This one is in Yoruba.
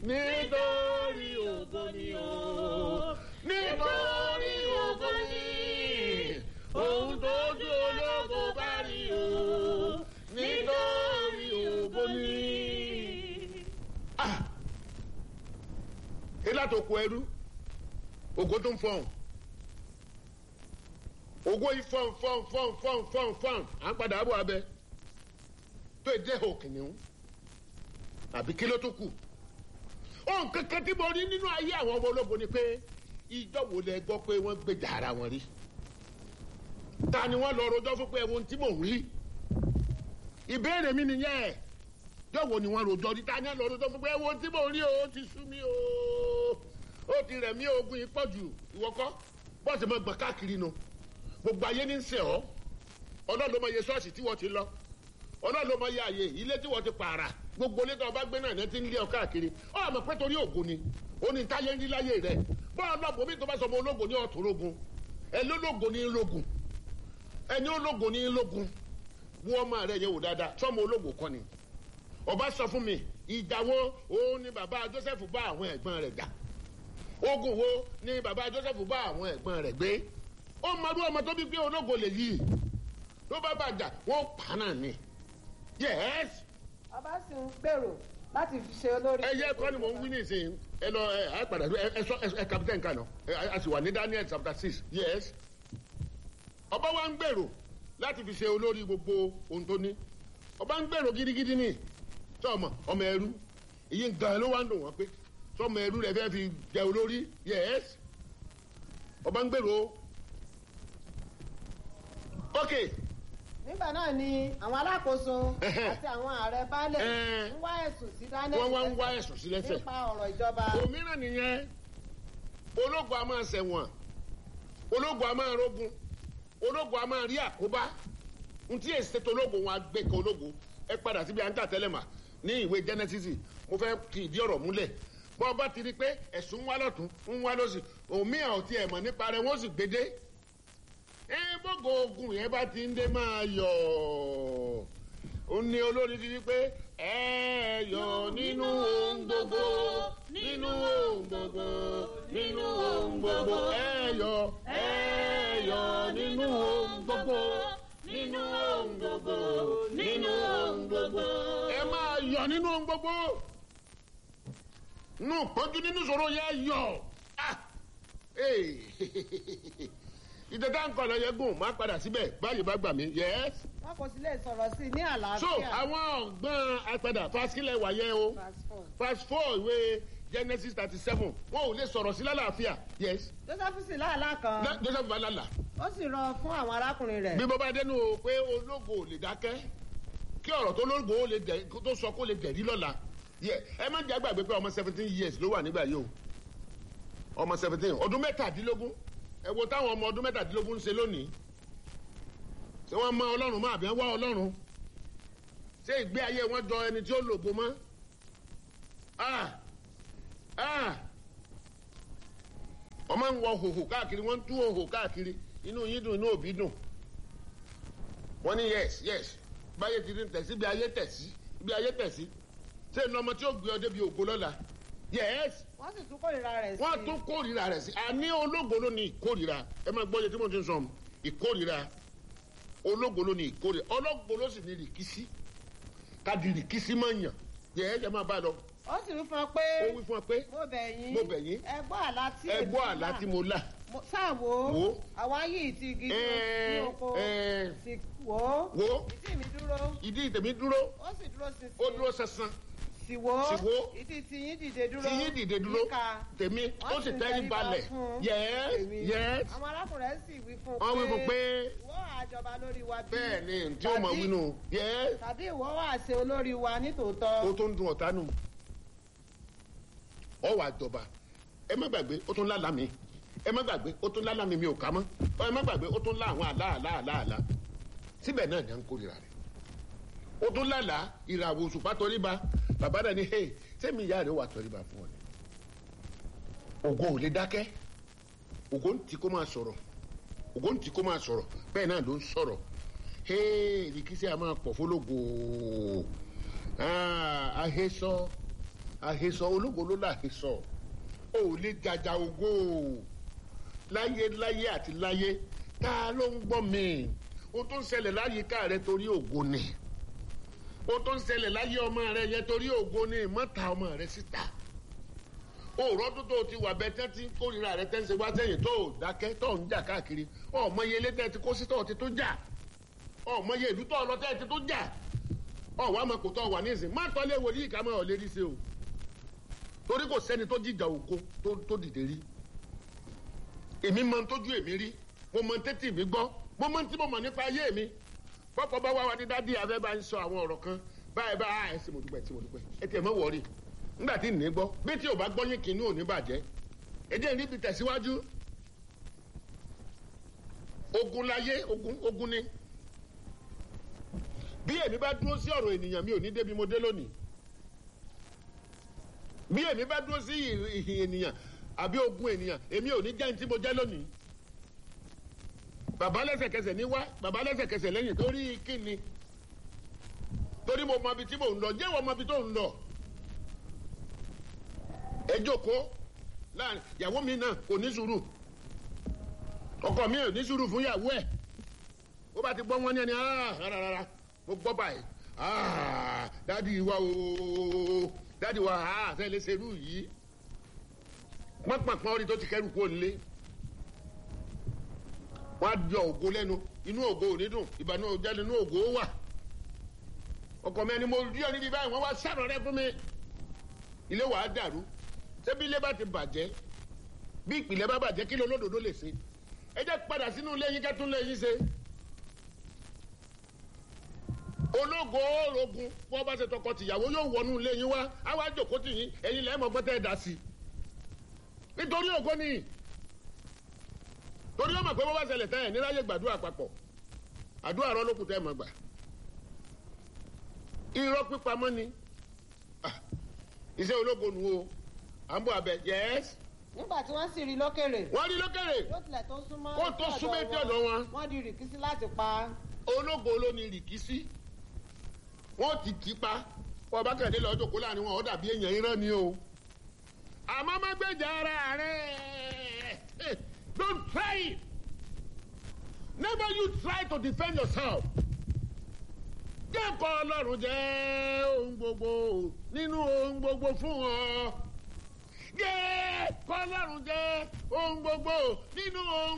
nítorí ògo ni o nítorí ògo ni ohun tó ju ológo bá rí o nítorí ògo ni. Ah! ilá tó kó ẹrú ògo tó ń fọhùn ògo yìí fọhùn fọhùn fọhùn fọhùn fọhùn fọhùn à ń padà bọ̀ abẹ tó èdè òkìnnìún àbí kí ló tó kù ohun kankan tí mo rí nínú ayé àwọn ọmọ ológun ni pé ìjọ wo lẹ gbọ́ pé wọ́n gbèjà ara wọn rí ta ni wọ́n lọ rojọ́ fún pé ẹ̀wọ̀n tí mò ń rí ìbéèrè mi nìyẹn jọ̀wọ́ ni wọ́n rojọ́ rí ta ni wọ́n lọ rojọ́ fún pé ẹ̀wọ̀n tí mò ń rí o ó ti sú mi o ó ti rẹ̀ mí ogun yìí pọ̀ jù ìwọ́kọ́ bọ́ọ̀sì mọ̀ gbọ̀n káàkiri nu gbogbo ayé ní ń sẹ̀ ọ́ ọlọ́run ló mọ iye ṣọ́ọ̀ṣì tí wọ́n ti lọ ọlọ́run ló mọ iye àyè ilé tí wọ́n ti pààrà gbogbo ilé tó o bá gbé náà ní ti ń lé ọ káàkiri ọ àmọ́ pé torí ògo ni ó ní táyé ń rí láyé rẹ bọ́ọ̀ náà bòmí tó bá sọ ọmọ ológo ní ọ̀tún rogun ẹ lólógo ní rogun ẹni ológo ní rogun wọ́n ọmọ rẹ yẹ wò dáadáa sọmọ ológo kọ́ ni ọba sọ fún mi ìjà wo òun ni bàbá Joseph bá àwọn ẹ̀gbọ́n rẹ̀ jà ogun wo ni bàbá Joseph bá àwọn ẹ̀gbọ́n rẹ̀ gbé ó mọdú ọmọ tó bí pé ológo lè yí ló bá bàjá wọn pa náà ni yes ọba sì ń gbèrò láti fi ṣe olórí. ẹ yẹ kọ́ ni mò ń wí nísìnyí ẹ lọ ẹ ẹ padà ẹ ẹ sọ ẹ kapitẹ́ nǹkan náà ẹ a sì wà ní Daniel chapter six yes ọba wa ń gbèrò láti fi ṣe olórí gbogbo ohun tó ní ọba ń gbèrò gidigidi ni sọmọ ọmọ ẹrú èyí gan ló wá ń dùn wọn pé sọmọ ẹrú rẹ fẹ́ fi jẹ olórí yes ọba ń gbèrò ok nígbà náà ni àwọn alákòóso Ẹhẹ́. àti àwọn ààrẹ baálẹ̀ Ẹ́. ń wá ẹ̀sùn sí Daniel wọ́n wá ń wá ẹ̀sùn sí lẹ́sẹ̀ nípa ọ̀rọ̀ ìjọba òmíràn nìyẹn ológun a máa ṣẹ̀wọ̀n ológun a máa rógun ológun a máa rí àkóbá n tí èsì tó ológun wọn á gbé kan ológun ẹ padà síbi à ń tà tẹ́lẹ̀ mà ní ìwé Genesis mo fẹ́ kí ìdí ọ̀rọ̀ múlẹ̀ bọ́ bá ti rí i pé ẹ̀sùn ń wá lọ́tún ń wá lọ́sì òmíràn ò tiẹ̀ mọ̀ nípa rẹ̀ wọ́n sì gbédé ẹ bọ́gọ̀ ogun yẹn bá ti ń dé máa yọ̀ ó ní olórí ti di pé ẹ yọ̀ nínú ohun gbogbo nínú ohun gbogbo nínú ohun gbogbo ẹ yọ̀ ẹ yọ̀ nínú ohun gbogbo nínú ohun gbogbo nínú ohun gbogbo. ẹ máa yọ̀ nínú ohun gbogbo nù pọ́njú nínú ìṣòro yẹn yọ̀ ah ee ìdẹ́tà nǹkan lọ yẹ gùn má padà síbẹ̀ báyìí bá gbà mí yẹ́s. wọn kò sì lè sọ̀rọ̀ sí i ní àlàáfíà. so àwọn ọ̀gbọ́n apẹ̀dà fásikílẹ̀ wáyé o Verse four. fast four ìwé Genesis thirty seven wọn ò lè sọ̀rọ̀ sí lálàáfíà yẹ́s. Joseph sì láàlá kan Joseph balala ó sì rọ fún àwọn arákùnrin rẹ̀ bí mo bá dénú o pé ológo ò lè dákẹ́ kí ọ̀rọ̀ tó lógo ó lè dẹ̀ tó sọ kó lè dẹ̀rí lọ́la yẹ ẹ má jẹ́ àgbàgbé pé ọmọ seventeen years ló wà nígbà yìí o ọmọ seventeen ọdún mẹ́tàdínlógún ẹ wo táwọn ọmọ ọdún mẹ́tàdínlógún ń ṣe lónìí ṣé wọ́n mọ ọlọ́run mọ́ àbí wọ́n wá ọlọ́run ṣé ìgbé ayé wọn jọ ẹni tí ó lògo mọ́ ah ah ọmọ ń wọ hòhò káàkiri wọ́n ń tú hòhò káàkiri inú yín dùn inú òbí dùn wọ́n ní yes yes báyé ti ní tẹ̀sí bí ayé tẹ̀sí bí ayé tẹ̀sí ṣé ìnà ọmọ tí ó gbé ọ débi ògo lọ́la yes wọ́n sì tún kórìíra rẹ̀ sí wọ́n tún kórìíra rẹ̀ sí àní ológo ló ní ìkórìíra ẹ máa gbọ́ yẹ tí mo ti ń sọ ìkórìíra ológo ló ní ìkórìíra ológo ló sì ní rìkísí káàdì rìkísí máa ń yàn yes ẹ máa bá a lọ ó sì wí fún ọ pé ó wí fún ọ pé mo bẹ̀ yín Mo bẹ̀ yín. ẹ gbọ́ àlá tí ẹ èmi gbọ́ lá. àlá tí mo lá Mo- sáà wò Wò. ó àwọn ayé ìtì igi tó Ẹ, ní oko ẹ. sì wò ó wò ó ìtì mi dúró ìdí tèmi dúró ó sì dúró ṣinṣin ó dúró sánsan sì wò ó Sì wò ó. ìtì tiyín dìde dúró tí yín dìde dúró yíká tèmi ó wọ́n sì ń tẹ́rí tẹríba balẹ̀ fún yes èmi. yes àwọn arákùnrin rẹ̀ sì wí fún wọ́n wí fún pé ìwọ àjọba lórí wa bí bẹ́ẹ̀ ni tí ó mọ̀ Tàbí- wínú yes tàbí ìwọ wà ṣe olórí wa ó nítòótọ́ tó ń dun ọ̀tá nù ọ wà jọba ẹ má gbàgbé ó tún lálàá mi ẹ má gbàgbé ó tún lálàá mi mi ò ká mọ́ ẹ má gbàgbé ó tún lá àwọn àlá àlá àlá àlá síbẹ̀ náà ni à ń kórìíra rẹ̀ ó tún lálàá ìràwọ̀ òṣùpá tọríba bàbá rẹ̀ ni hey sẹ́mi ìyá rẹ̀ wà tọríba fún ọ ni ògo ò lè dákẹ́ ògo ń tí kó máa sọ̀rọ̀ ògo ń tí kó máa sọ̀rọ̀ bẹ́ẹ̀ náà ló ń sọ̀rọ̀ hey ìrìkísí a máa pọ̀ fólógo ah ahésọ́ àhesọ ológo ló láhesọ o ò lè jàjà ògo láyé láyé àti láyé ta ló ń gbọ́ mi o tó ń ṣẹlẹ̀ láyìíká rẹ torí ògo ni o tó ń ṣẹlẹ̀ láyé ọmọ rẹ yẹ torí ògo ni mọ́ta ọmọ rẹ síta òòrọ̀ tó tó ti wà bẹ́ẹ̀ tẹ́ ti ń kórìíra rẹ tẹ́ ń ṣe wá sẹ́yìn tó ò dákẹ́ tó ń jà káàkiri ọ̀mọye ilé tẹ́ ti kó sí tó ti tó jà ọ̀mọye ìlú tó lọ tẹ́ ti tó jà ọ̀wọ́ àmọ́ kò tó wà ní ìsìn má tọ́lé wòlíì ká máa ọ̀lẹ́rí ṣe o torí kò sẹ́ni tó jìjà ògo tó dìde rí èmi mọ tójú èmi rí mo mọ tẹ́tì mi gbọ́ mo mọ tí mo mọ̀ nípa ayé mi pọ́pọ́ bá wá wa ní dádì abẹ́ bá ń sọ àwọn ọ̀rọ̀ kan báyìí bá ẹ ṣe mo dúpẹ́ ṣe mo dúpẹ́ ẹ tiẹ̀ mọ́ wọ̀ọ́rì nígbà tí ní gbọ́ bí tí ò bá gbọ́ yín kìíní ò ní bàjẹ́ èdè níbi tẹ̀síwájú ogun láyé ogun ogun ni bí èmi bá dúró sí ọ̀rọ̀ ènìyàn mi ò ní débi mo dé lónìí bí èmi bá dúró sí ìhìn ènìyàn àbí ogun ènìyàn èmi ò ní jẹ́ ní tí mo jẹ́ lónìí bàbá lẹ́sẹ̀kẹsẹ̀ ní wá bàbá lẹ́sẹ̀kẹsẹ̀ lẹ́yìn torí kíni torí mo mọ ibi tí mò ń lọ jẹ́wọ́ mọ ibi tó ń lọ ẹ jókòó láàrin ìyàwó mi náà kò ní sùúrù ọkọ mi ò ní sùúrù fún ìyàwó ẹ ó bá ti gbọ́ wọn ní ẹni rárá mo gbọ́ báyìí dádì wa o dádì wa fẹ́ lè ṣerú yìí pọ́npọ́npọ́n orí tó ti kẹ́rù kó lé wọ́n á yọ ògo lẹ́nu inú ògo ò ní dùn ìbànú òjẹ́ nínú ògo wà ọkọ mi ẹni mo rí ọ níbi báyìí wọ́n wá sàrọ̀ rẹ fún mi ilé wàá dàrú ṣebí ilé bá ti bàjẹ́ bí ìpìlẹ̀ bá bàjẹ́ kí ló lódodo lè ṣe ẹ jẹ́ padà sínú ilé yín kẹ́tún lé yín ṣe ológo orogun wọ́n bá ṣe tọkọ tìyàwó yóò wọnú ilé yín wá á wá jòkó tì yín ẹ̀yin lẹ́mọ̀ gbọ́tẹ́ ẹ̀ dá sí i nítorí ògo ni torí ọmọ pé wọ́n bá ṣẹlẹ̀ tẹ́ ẹ̀ níláyè gbàdúrà papọ̀ àdúrà rọ lókùn tẹ́ ẹ̀ mọ̀ gbà irọ́ pípamọ́ ni iṣẹ́ ológo nu o à ń bọ̀ abẹ yẹ́s. nígbà tí wọ́n sì rí lókèrè. wọ́n rí lókèrè. yóò tilẹ̀ tó súnmọ́. kó tó súnmọ́ etí ọ̀dọ̀ wọn. wọ́n di rìkísí láti pa. ológo ló ní rìkísí wọ́n ti kì í pa wọ́n bá kẹ̀dé lọ́ọ́ jòkó láàrin wọn ó dàbí èèyàn irọ́ ni o. àmọ́ má gbèjà ara rẹ̀ don't try it never you try to defend yourself jẹ́ kọ́ ọlọ́run jẹ́ ohun gbogbo nínú ohun gbogbo fún ọ. jẹ́ kọ́ ọlọ́run jẹ́ ohun gbogbo nínú ohun.